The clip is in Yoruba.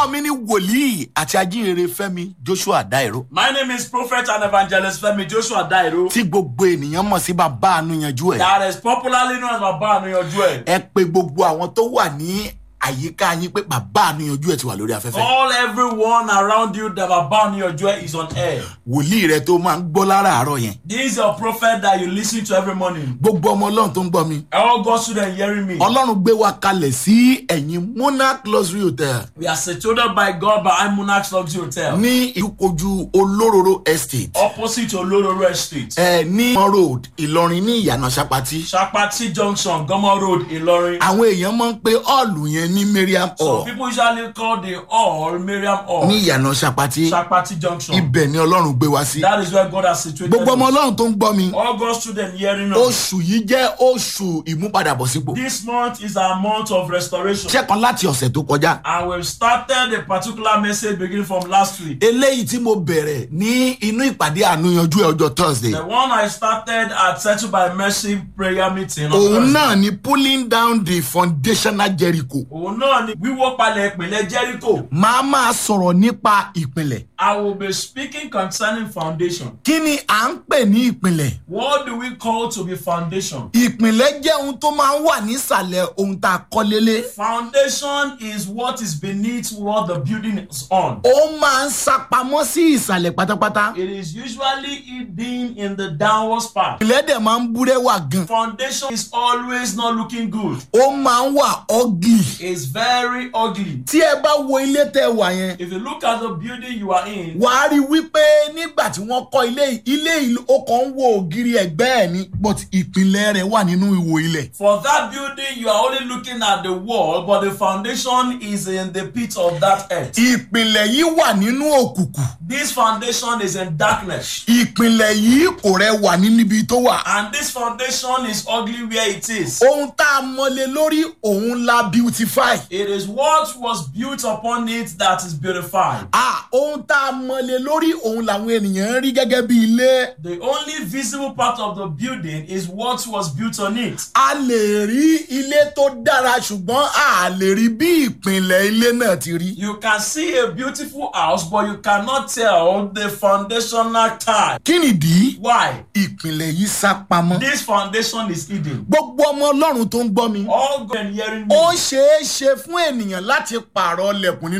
orúkọ mi ni wòlíì àti ajínrere fẹ́mi joshua dairo My name is Prophet and Evangelist Femi Joshua Dairo. tí gbogbo ènìyàn mọ̀ sí bàbá ànúyanjú ẹ̀ That is popularly known as Baba Anuyanju ẹ̀. ẹ pe gbogbo àwọn tó wà ní àyíká yín pé bàbá ànúyanjú ẹ̀ ti wà lórí afẹ́fẹ́ All everyone around you that Baba Anuyanju ẹ̀ is on air. wòlíì rẹ tó máa ń gbọ́ láràárọ̀ yẹn This is your prophet that you listen to every morning. gbogbo ọmọ ọlọ́run tó ń gbọ́ mi All God students hearing me. ọlọ́run gbé wa kalẹ̀ sí ẹ̀yìn monarch luxury hotel We are situated by God by Monarchs Luxury Hotel. ní ìkojú olóróró estate Opposite Olororo Estate. ẹ ní Mọ́ road ìlọrin ní ìyànà sapati Shapati Junction, Gomo Road, Ilorin. àwọn èèyàn máa ń pe ọ́ọ̀lù yẹn ní mariam So hall people usually call the hall Miriam ní Hall. ìyànà sapati Shapati Junction. ibẹ̀ ni ọlọ́run gbé wa sí. That is where God has situated gbogbo ọmọ us. ọlọ́run tó ń gbọ́ mi All God students hearing us. oṣù yìí jẹ́ oṣù ìmúpadàbọ̀sípò This month is our month of restoration. ṣẹ́kan láti ọ̀sẹ̀ tó kọjá And we've started a particular message beginning from last week. eléyìí tí mo bẹ̀rẹ̀ ní inú ìpàdé ànúyanjú ẹ̀ ọjọ́ thursday The one I started at Settled by Mercy prayer meeting. on òun Thursday. náà ni pulling down the foundational jericho Òun náà ni wíwó palẹ̀ ìpìlẹ̀ Jericho. máa máa sọ̀rọ̀ nípa ìpìlẹ̀ I will be speaking concerning foundation. kí ni à ń pè ní ìpìlẹ̀ What do we call to be foundation? ìpìlẹ̀ jẹ́ ohun tó máa ń wà nísàlẹ̀ ohun tá a kọ́ lélẹ̀ Foundation is what is beneath what the building is on. ó máa ń sapamọ́ sí ìsàlẹ̀ pátápátá It is usually hidden in the downwards part. ìpìlẹ̀ dẹ̀ máa ń búrẹ́wà gan Foundation is always not looking good. ó máa ń wà ugly It's very ugly. tí ẹ bá wo ilé tẹ wà yẹn If you look at the building you are in, wàá rí i wípé nígbà tí wọ́n kọ́ ilé yìí ilé yìí ó kàn ń wo ògiri ẹ̀gbẹ́ ẹ̀ ni but ìpìlẹ̀ rẹ̀ wà nínú ìwò ilẹ̀. for that building you are only looking at the wall, but the foundation is in the pit of that earth. ìpìlẹ̀ yìí wà nínú òkùnkùn This foundation is in darkness. ìpìlẹ̀ yìí kò rẹwà ní níbi tó wà. And this foundation is ugly where it is. ohun tá a mọlé lórí òun la beautify. It is what was built upon it that is beautified. ah ohun tá a mọlé lórí òun làwọn ènìyàn ń rí gẹ́gẹ́ bí ilé. The only visible part of the building is what was built on it. a lè rí ilé tó dára ṣùgbọ́n a lè rí bí ìpìlẹ̀ ilé náà ti rí. You can see a beautiful house, but you cannot tell the foundational type. kí nìdí? Why? ìpìlẹ̀ yìí sá pamọ́. This foundation is hidden. gbogbo ọmọ ọlọ́run tó ń gbọ́ mi. All God hearing me. ó ṣeé ṣe fún ènìyàn láti pààrọ̀ lẹ̀kùn nínú